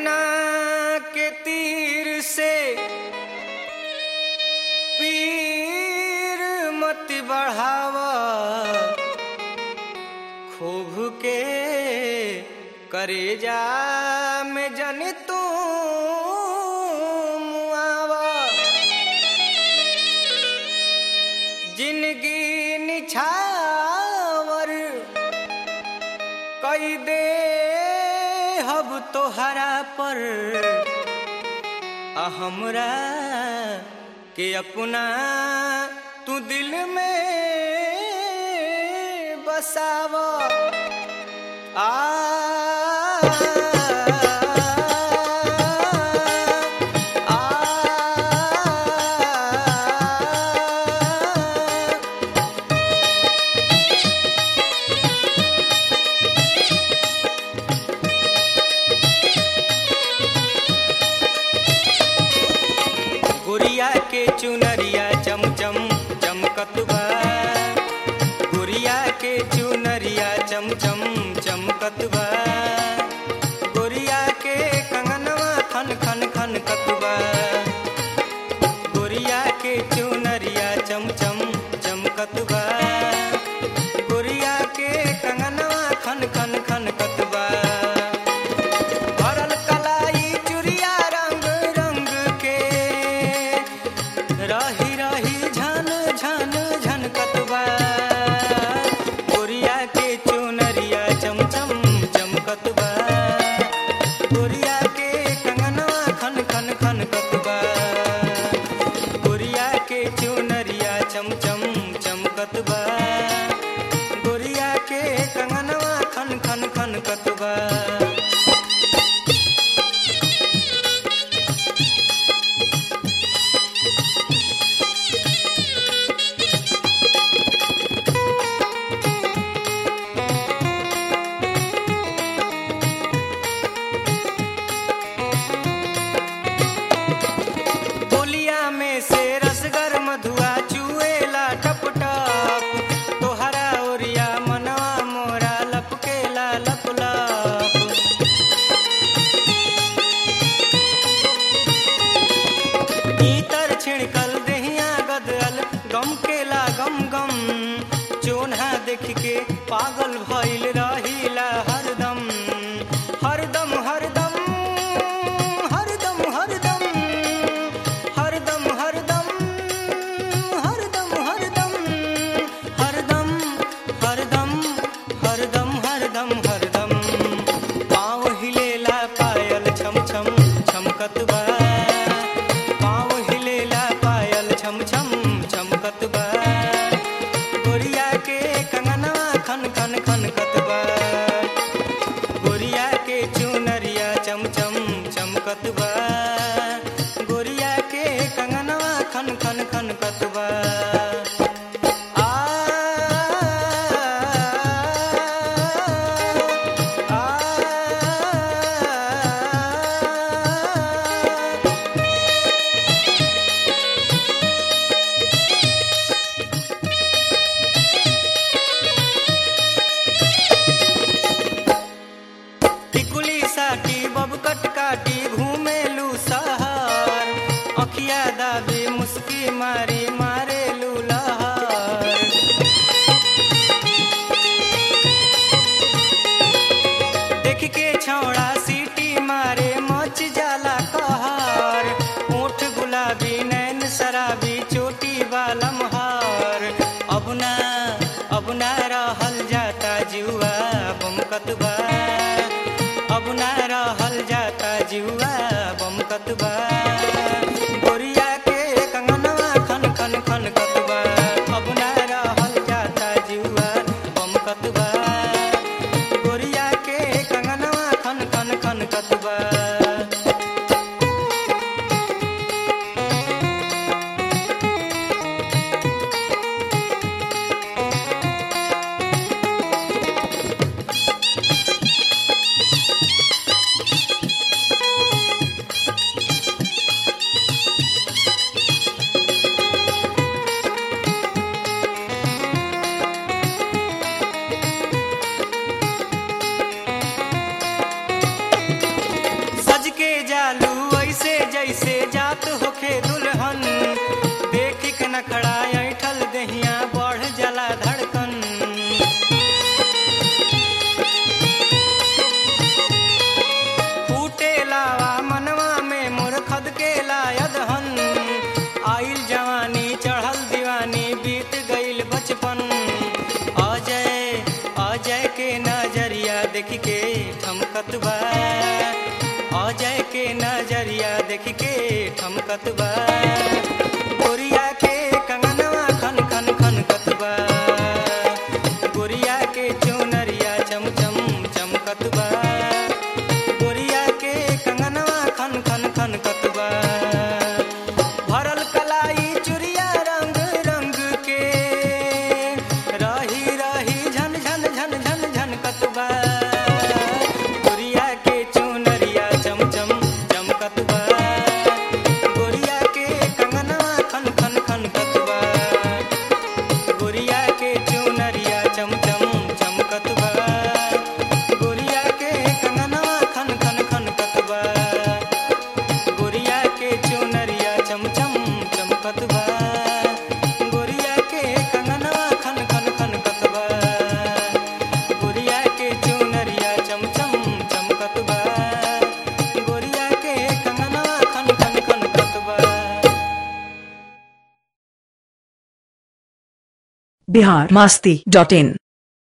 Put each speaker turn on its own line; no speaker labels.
नैना के तीर से पीर मत बढ़ावा खूब के करेजा में जन तू मुआवा जिंदगी निछावर कई दे हब तोहरा पर आ हमरा के अपना तू दिल में बसावा आ आ गुड़िया के चुनरिया चमचम चमकत बा गुड़िया के चुनरिया चमचम चमकत बा गुड़िया के कंगनवा खन खन खन कतबा गुड़िया के चुनरिया चमचम चमकत बा गुड़िया के कंगनवा खन खन खन कतबा भरल कलाई चुरिया रंग रंग के रही रही झन झन झन कतबा गोरिया के चुनरिया चमचम चमकतबा गोरिया के कंगनवा खन खन खन कतबा गोरिया के चुनरिया चमचम चमकतबा गोरिया के कंगनवा खन खन खन कतबा बोलिया में से रसगर मधुआ चुएला टप टप तोहरा ओरिया मनवा मोरा लपकेला लप लप भीतर छिड़कल देहिया गदल गम केला गम गम चोन्हा देख के पागल भइल रहिला हरदम हरदम हरदम हरदम हरदम हरदम हरदम हरदम हरदम हरदम हरदम हरदम हरदम हरदम पाँव हिलेला पायल छम छम छमकत बा पाँव हिलेला पायल छम छम छमकत बा गोरिया के कंगनवा खन खन खन कतबा गोरिया के चुनरिया चमचम चमकत बा गोरिया के कंगनवा खन खन खन कतबा आ आ टिकुली साटी बबकट काटी घूमेलू सहर अखिया दाबी मुस्की मारी मारेलू लहर देख के छौड़ा सीटी मारे मच जाला कहर ओठ गुलाबी नैन शराबी चोटी बालम हार अब ना अब ना रहल जाता जुआ बमकत बा अब ना रहल जाता जुआ बमकत बा गोरिया के कंगनवा खन खन खन कतबा अब ना रहल जाता जुआ बमकत बा गोरिया के कंगनवा खन खन खन कतबा जैसे जात होखे दुल्हन देख के नखड़ा ऐठल दहिया बढ़ जला धड़कन फूटे लावा मनवा में मोर खद के लायदहन आइल जवानी चढ़ल दीवानी बीत गइल बचपन अजय अजय के नजरिया देख के ठमकत बा अजय के नजरिया देख के ठमकत बा गोरिया के कंगनवा खन खन खन कतबा गोरिया के चुनरिया चम चम चमकत बा गोरिया के कंगनवा खन खन खन कतबा भरल कलाई चुरिया रंग रंग के रही रही झन झन झन झन झन कतबा गोरिया के चुनरिया चम चम चमकत बा गोरिया के कंगनवा खन खन खन कतबा गोरिया के चुनरिया चम चम चमकत बा गोरिया के कंगनवा खन खन खन कतबा गोरिया के चुनरिया चम चम चमकत बा गोरिया के कंगनवा खन खन खन कतबा गोरिया के चुनरिया चम चम चमकत बा गोरिया के कंगनवा खन खन खन कतबा
बिहार मास्ती डॉट इन